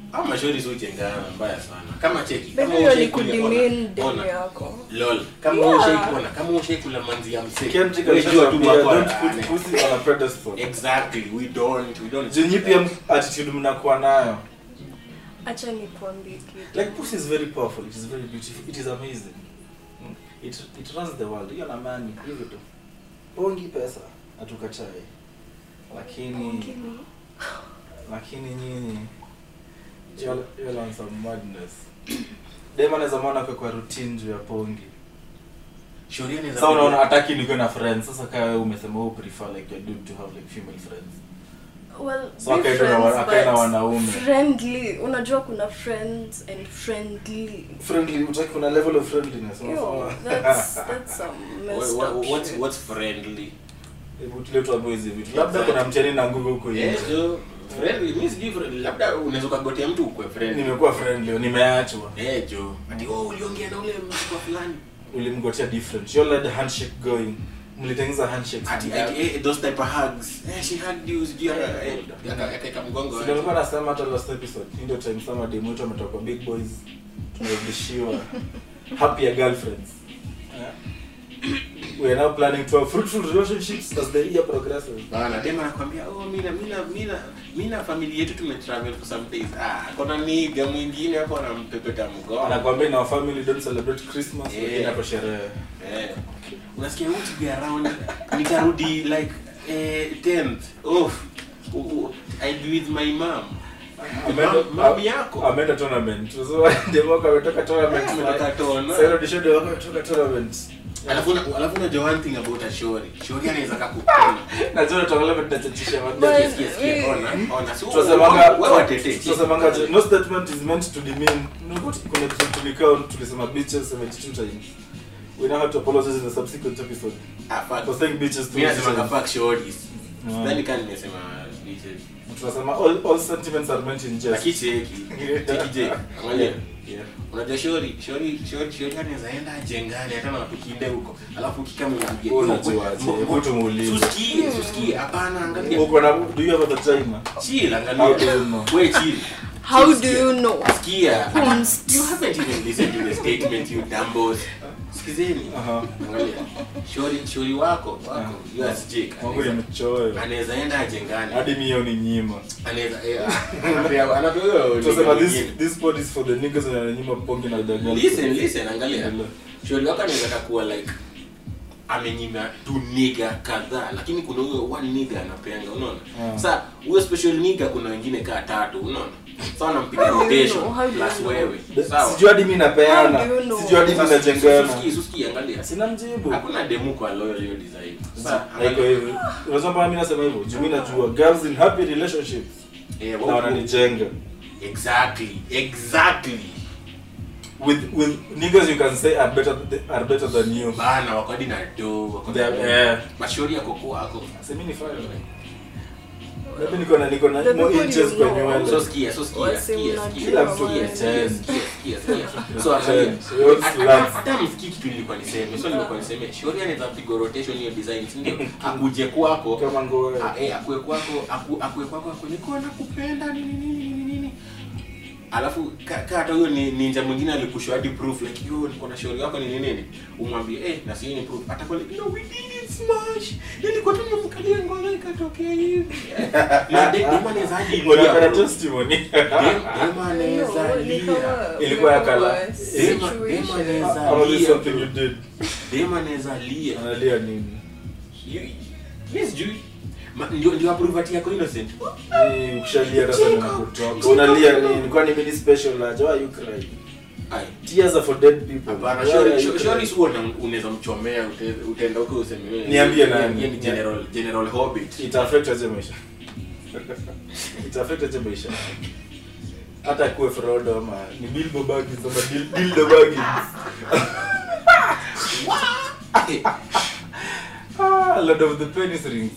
au mashori si ujengana mbaya sana kama cheki Baby, kama hiyo ni ushaikulia- kudimin ona, demu ona. yako lol kama Yeah. ushaikuona kama ushaikula manzi ya msee Kendrick wewe jua tu alishatuambia, wako don't wane. put pussy on a pedestal. exactly we don't we don't Jinyi pia attitude mnakuwa nayo. acha nikuambie kitu Like pussy is very powerful. It is very beautiful. It is amazing. Mm. It it runs the world. Hiyo na mani hivyo tu. Pongi pesa hatukatai. Lakini lakini nyinyi you're you're on some madness. Dem anaweza mwona kwa kwa routine juu ya pongi. Shauri anaweza Sasa unaona kuja- hataki nikuwe na friends. Sasa kama wewe umesema wewe prefer like your dude to have like female friends. well So be akaenda na friends, wa- akaenda but wanaume. friendly unajua kuna friends and friendly Friendly, utaki kuna level of friendliness. Yo, unasema. that's that's some What- messed what- up what's shit. what's friendly Hebu tule tuambie hizi vitu. Labda kuna mchani na nguvu huko nje. yes so friendly mimi sijui friendly labda unaweza ukagotea mtu ukwe friendly Nimekuwa friendly, nimeachwa. eh jo ati oh uliongea na ule mtu wa fulani Ulimgotea different. You let the handshake going. Mlitengeneza handshake. ati ati eh, those type of hugs eh she hugged you sijui aka- eh, aka- akaeka mgongo Sio nilikuwa nasema hata last episode. Hii ndio time sama demu wetu ametoka kwa big boys. Tunarudishiwa happier girlfriends. Yeah. We are now planning to have fruitful relationships as the year progresses. bana tena nakwambia oh mina mina mina mina family yetu tumetravel for some days ah kuna niga mwingine hapo anampepeta mgongo Anakuambia na family don't celebrate Christmas, Yeah. wengine hapo sherehe. Eh, unasikia would be around nitarudi like eh, 10th off U- u- I'll be with my mom Ameenda- Mam- mami yako ameenda tournament so demu wako ametoka tournament Ametoka tona. sasa ndio demu wako ametoka tournament alafu una- alafu unajua one thing about a shori shori anaweza kakupona na zile tuangalia vitu tunachachisha watu But- Sikia, sikia, sikia, we- ona ona si tunasemanga wewe watete tunasemanga je, no statement is meant to demean no kuna kitu tulikao tulisema bitches 72 times we now have to apologize in the subsequent episode ah fuck for saying bitches mimi to nasema fuck shoris Mm. sidhani kama nimesema bitches tunasema all, all sentiments are meant in jest lakini cheki cheki je angalia Yeah. unajua shori shori shori shori anaweza enda ajengane hata na watu kinde huko alafu kikama unapiga Wewe unajuaje? Hebu tumuulize. susikie susikie hapana angalia uko na do you have a vagina chill How do angalia you know? wewe chill how Chill, do sikia. you know sikia Kunst. you haven't even listened to the statement you dumbos sikizeni Aha. angalia shori shori wako wako Aha. USJ Mungu ni mchoyo anaweza enda ajengane hadi mio ni nyima anaweza eh, anapewa anapewa tunasema this nyingine. this pod is for the niggas na nyima pongi na the girls listen listen angalia Endelea. shauri wako anaweza kuwa like amenyima tu niga kadhaa lakini kuna huyo one niga anapeanga unaona Ah. sa huyo special niga kuna wengine kaa tatu unaona sa anampiga How do you rotation know? How do you plus know? wewe The- sawa sijui hadi mi napeana How do you know? sijui hadi mi Sasa, najengana susikie, susikie, angalia sina mjibu hakuna demu kwa loyal hiyo design Sasa, haiko hivi unasema mbona mi nasema hivyo juu mi najua girls in happy relationships eh, na wao- wananijenga exactly exactly with with niggas you can say are better are better than you bana wako hadi na do wako They are- eh. mashauri yako kwako semi ni fire maybe niko na niko na The more people interest you kwa know. nywele so sikia so sikia Wase sikia mnajua sikia Kila mtu sikia, ni sikia, ten. sikia, sikia, sikia. so angalia Ten. So yours hata- last. hata msikii kitu nilikuwa niseme so nilikuwa niseme shauri anaweza piga rotation hiyo design si ndio akuje kwako kama ngoe a- eh, akue kwako aku- akue kwako akue niko nakupenda nini nini nini nini alafu ka- ka hata huyo ni ninja mwingine alikushow hadi proof like yo niko na shauri wako nini nini umwambie eh na sio ni proof atakuwa like no we didn't smash nilikuwa tu nimemkalia ngono ikatokea hivi na de- dema anaweza hadi lia, unapenda bro. testimony Dem- dema anaweza No, ni lia kama- Ilikuwa ya kala. kama Dema- situation. dema anaweza Ama this lia, something bro. you did dema anaweza lia analia nini You- mi sijui Ma- ndio ndio approve yako innocent Eh, ukishalia hata sana na kutoka unalia nini kwani mimi ni special aje why you cry ai tears are for dead people Hapana, Why shori- are you shori- crying? shori si huwa una- unaweza mchomea ute- utaenda huko useme wewe- Niambie yeye- nani? yeye ni general general hobbit ita affect aje maisha ita affect aje maisha hata kuwe Frodo ama ni Bilbo Baggins ama Dil- Dildo Baggins ah Lord of the Penis Rings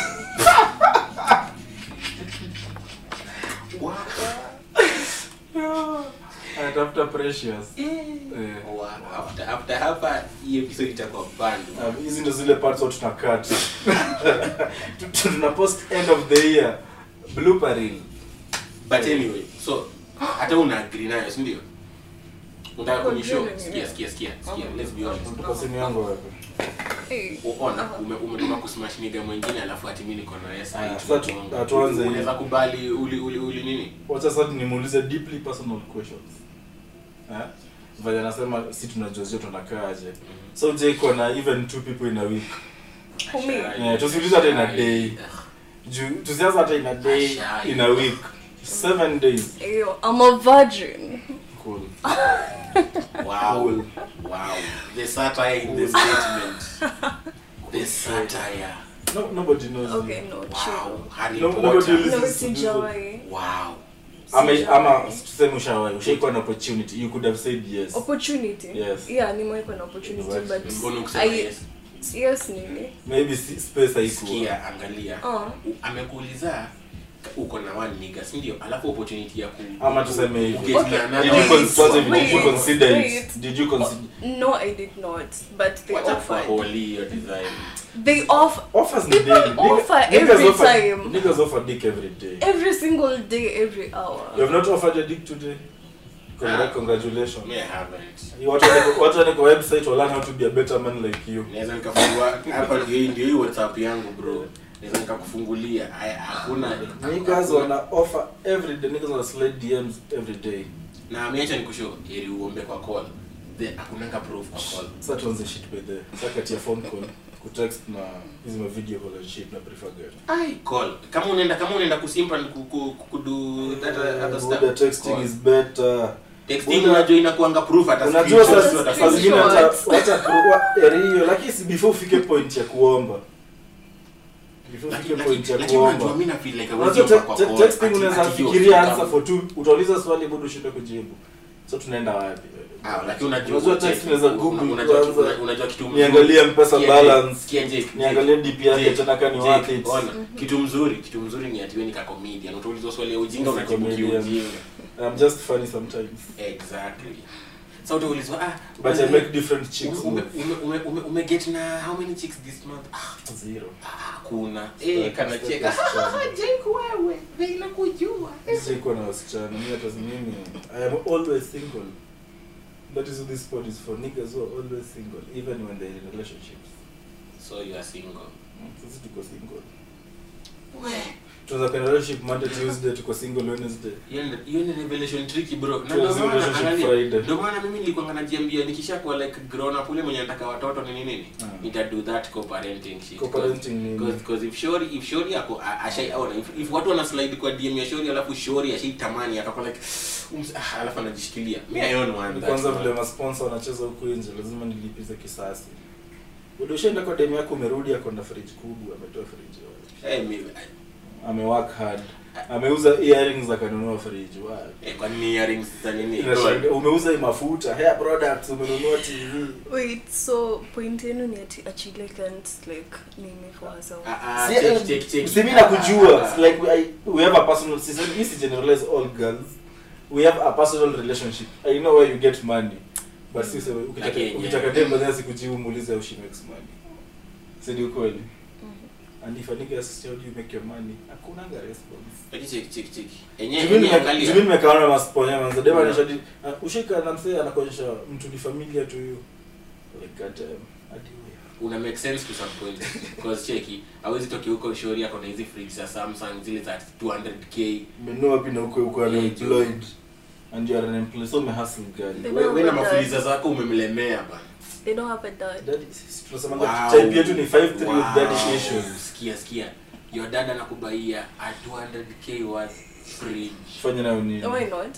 Yeah. anatafuta precious Eh. Wow, after after hapa hii episode itakuwa bando Um, hizi ndo zile parts watu tuna cut Tu- tuna post end of the year blooper reel but anyway so hata una agree nayo si ndio unataka Kwa kunishow vile ni- sikia sikia sikia sikia let's be honest Kwa simu yangu wapi? Hey. ona ume umetuma kusmash nigga mwingine alafu ati mimi niko na yes Aya, I sasa tu- tuanze hivi. unaweza kubali uli uli uli nini wacha sasa nimuulize deeply personal questions eh? vile anasema si tunajua sio tunakaaje so je iko na even two people in a week For me. yeah, tusiulize hata in a day juu tusianza hata in a day Ashai. in a week seven days Ew, I'm a virgin. cool wow Cool. wow the satire in the statement the satire no, nobody knows Okay, you. no, wow chill. Harry No, nobody Potter listens No, to people. sijawai. wow ama Sijawai. ama tuseme ushawahi ushaikuwa na opportunity you could have said yes Opportunity? Yes. Yeah, nimewekwa na opportunity, Right. but mbona ukisema I- yes yes nini? maybe si- space haikuwa sikia angalia Oh. amekuuliza uko na one nigga si ndio alafu opportunity ya ku ama tuseme hivi Get Okay, na did another- you Wait, consider did you wait, consider it wait. did you consider No, I did not. But they Wacha offered. kuholi hiyo design They offer offers ni People daily Nigga- offer niggas every offer- time. niggas offer dick every day every single day, every hour. you have not offered a dick today Congra- Ah. congratulations me I haven't You watu wako- watu wako kwa website will learn how to be a better man like you naweza nikafungua hapa ndio hii ndio hii whatsapp yangu bro naweza nikakufungulia Haya, hakuna niggas wana offer every day niggas wana slide DMs every day na ameacha nikushow ili uombe kwa call then hakunanga proof kwa call sasa tuanze shit by the sasa kati ya phone call kutext na hizi ma video call and shit na prefer gani ai call kama unaenda kama unaenda kusimpa ku- ku- ku- kudu that other Buddha stuff texting call. is better texting Buddha- unajua inakuanga proof hata unajua screenshot sasa hata saa zingine hata screenshots. hata pro- eri hiyo lakini si before ufike point ya kuomba before ufike Lakini- point ya lakini unajua kuomba mimi na feel like unajua hawezi te- omba kwa te- call. texting Ati- unaweza ati hiyo fikiria kitu answer kama- for two utauliza swali bado ushinde kujibu so tunaenda wapi Ah, lakini unajua unajua text unaweza google unajua kitu- kwanza unajua kitu mzuri. niangalie mpesa Sikia, balance sikia, Jake, niangalie Jake, dp yake Jake, tena kani Jake, worth it ona, kitu mzuri kitu mzuri ni ati wewe ni ka comedian utaulizwa swali ya ujinga Si unajibu comedian. kiujinga i'm just funny sometimes exactly so utaulizwa ah but i ume- make different chicks ume move. ume ume ume ume get na how many chicks this month ah zero hakuna eh kana cheka Jake wewe vile nakujua siko na wasichana mimi hata si mimi i am always single that is what this pod is for niggas who are always single even when they're in relationships so you are single Mm, sisi tuko single we tunaweza kuwa in relationship monday tuesday tuko single wednesday hiyo ni- hiyo ni revelation tricky bro na Tuanze ndio maana relationship angalia, Friday. ndio maana mimi nilikuwa najiambia nikishakuwa like grown up ule mwenye nataka watoto nini nini Mm. nita do that co-parenting shit Co-parenting ni- because because if shori if shori yako a- ashaiona if, if watu wana slide kwa DM ya shori alafu shori ashaitamani atakuwa like ums, ah, alafu anajishikilia me i own one Ni that's kwanza one. vile masponsor wanacheza huku nje lazima nilipize kisasi Bado ushaenda kwa demu yako umerudi ako na fridge kubwa ametoa fridge Eh, mi- ame work hard ameuza earrings akanunua fridge wow. eh, kwa nini earrings za nini Inashangaa, umeuza hii mafuta hair products umenunua tv Wait, so point yenu ni ati Achille can't like name for herself. Ah, ah, Si- check, check, check. si mi nakujua Ah, It's like we, I, we have a personal si si si generalize all girls we have a personal relationship i know where you get money but si sema ukitaka Lakini, ukitaka yeah. dem baadaye sikujibu muulize how she makes money si ni ukweli and if a nigga asks you how do you make your money hakunanga response Lakini check, check, check. Enye- Juu enye mimi angalia. juu mimi nimekaona masponya manzo dema Yeah. anashadi ushika na msee anakuonyesha mtu ni familia to you like god damn hadi wewe una make sense to some point because cheki hawezi toki huko shori yako na hizi fridge za Samsung zile za 200k umenunua wapi na uko uko Yeah, unemployed and you are unemployed so umehustle gani They we, don't we na have a mafuliza dad. zako umemlemea bana They don't have a dad. Daddy, sisi tunasema Wow. type yetu ni 53 with Wow. daddy issues sikia sikia your dad anakubaia a 200k worth fridge fanya nayo nini Why not?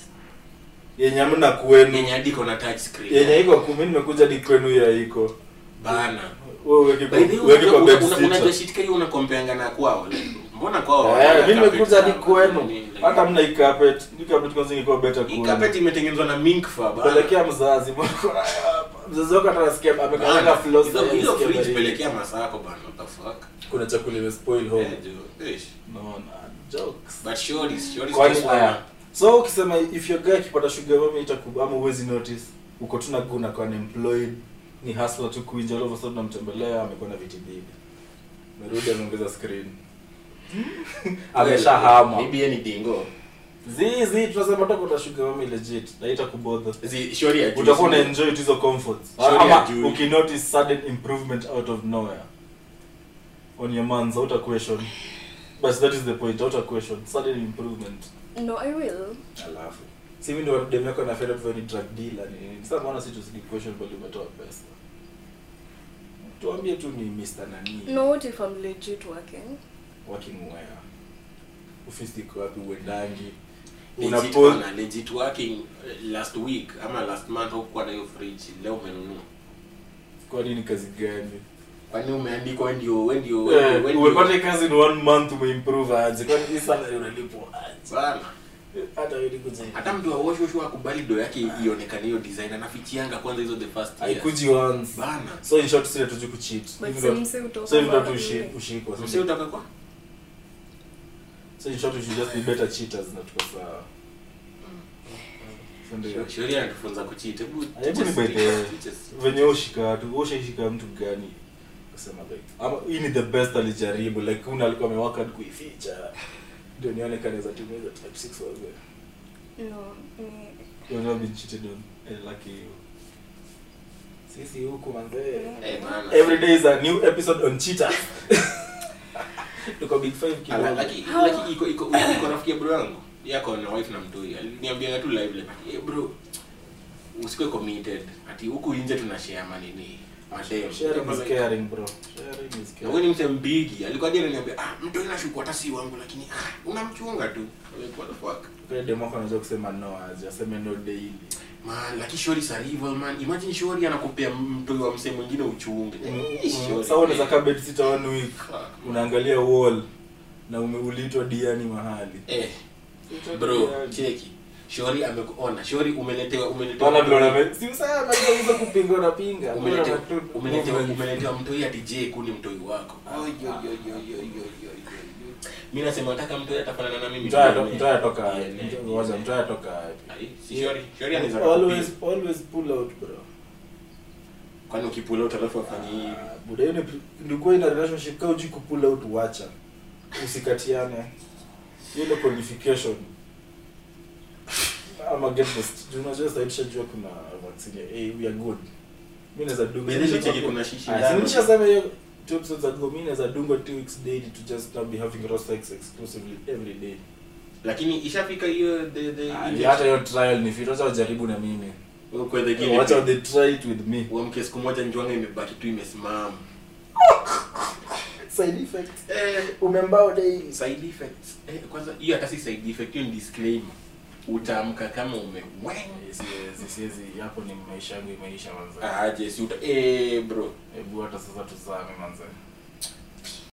yenye amna kwenu yenye hadi iko na touch screen yenye iko kumi nimekuja di kwenu ya iko bana wewe uweke kwa by the way uweke kwa unajua- bed una- unajua sitter shit kali unakompeanga na kwao like mbona kwao eh hawana mimi carpet nimekuja di sana, kwenu nini, like- hata mna hii carpet hii carpet kwanza ingekuwa better hii kwenu carpet imetengenezwa na mink fur bana pelekea mzazi mbona kuna hapa mzazi wako atanasikia amekanga floss Hizo- hizo fridge pelekea masako bana what the fuck kuna chakula ime spoil home Eh, jo, ish. naona jokes but shorties shorties kwani just haya wanna- so ukisema if your guy akipata sugar mami itakuba ama uwezi notice uko tu na guna kwa unemployed ni hustler tu kuinja all of a sudden namtembelea amekuwa na viti mbili merudi ameongeza screen ameshahama maybe yeye ni dingo zizi tunasema toka utashuka mami legit naita kubodha Zi- shori ya utakuwa una juice. enjoy tu hizo comforts Surely ama ajui. ukinotice sudden improvement out of nowhere on your mans auta question but that is the point auta question sudden improvement No, I will. alafu si mimi ndio dem yako na fed up very drug dealer ni nini sasa mbona si tusidi question bali umetoa pesa tuambie tu ni Mr. nani No, what if I'm legit working? working where ofisi iko wapi uendangi Legit unapo bana, legit working eh, last week ama last month hukuwa na hiyo fridge leo umenunua kwa nini kazi gani kwani umeandikwa we ndio we ndio we ndio- Eh, we ndio- umepata kazi in one month umeimprove aje kwani hii salary unalipwa aje Bana. hata wewe nikuze hata mtu awoshoshwa akubali do yake ionekane hiyo design anafichianga kwanza hizo the first year. haikuji once bana so in short sisi hatuji kucheat But Hivi ndo- simsi utoka so hivi ndo mahali. tushi- ushikwa msi utaka kwa so in short we should just be better cheaters na tuko sawa So ndio. sheria anatufunza kucheat hebu Hebu ni by the teach us. venye ushika watu ushaishika mtu gani kusema like ama hii ni the best alijaribu like una alikuwa amewaka hadi kuificha ndio nione kanaweza tumia hizo type 6 wazee No, me. You've never been cheated on. Eh, lucky you. Sisi huku manzee. Eh, bana. Every day is a new episode on cheaters. Tuko big five Ala, kidogo. laki laki iko iko iko rafiki ya bro yangu yako na wife na mtoi aliniambia tu live like eh bro usikuwe committed ati huku nje tuna share manini madem Sharing is caring, bro. Sharing is na wewe caring. ni mse mbigi alikuwa hadi ananiambia ah mtoi nashuku hata si wangu lakini ah unamchunga tu like what the fuck Kwa demo wako anajua kusema no aje, aseme no daily. man laki shori is a rival man imagine shori anakupea mtoi wa mse mwingine uchunge Eh, shori. Sasa unaweza kaa bed sitter one week. Fuck. Unaangalia wall na ume- uliitwa diani mahali. eh Uliitwa bro diani. cheki shori amekuona shori umeletewa umeletewa Bana vile uname- si usema hizo kupinga unapinga. umeletewa Bora tu- umeletewa umeletewa mtoi ati je kuni mtoi wako Oi, oi, oi, oi, oi, oi, oi, oi. mi nasema nataka mtoi atafanana na mimi Mtaya to- DNA. mtaya toka wapi? DNA. Mtaya- ngoja, mtaya toka wapi? Ai, si shori shori anaweza always kukupia. always pull out bro kwani ukipula out alafu afanye hivi Ah, buda hiyo ni- ndikuwa ina relationship kama uji kupull out wacha usikatiane hiyo ndio qualification ama get best Juu unajua sasa tushajua kuna vaccine hey we are good mimi naweza dunga By the way, nicheki kuna shishi Ah, ndani. si nilishasema hiyo two episodes ago mimi naweza dunga two weeks daily to just not be having raw sex exclusively every day lakini ishafika hiyo the the Ah, injection. hata hiyo trial ni fit wacha wajaribu na mimi Wewe kwa the guinea wacha pig. they try it with me uamke siku moja njwanga imebaki tu imesimama side effects eh umembao daily side effects eh, kwanza hiyo hata si side effect hiyo ni disclaimer utaamka kama ume siwezi siwezi hapo ni maisha yangu imeisha manze aje si uta eh bro hebu hata sasa tuzame manze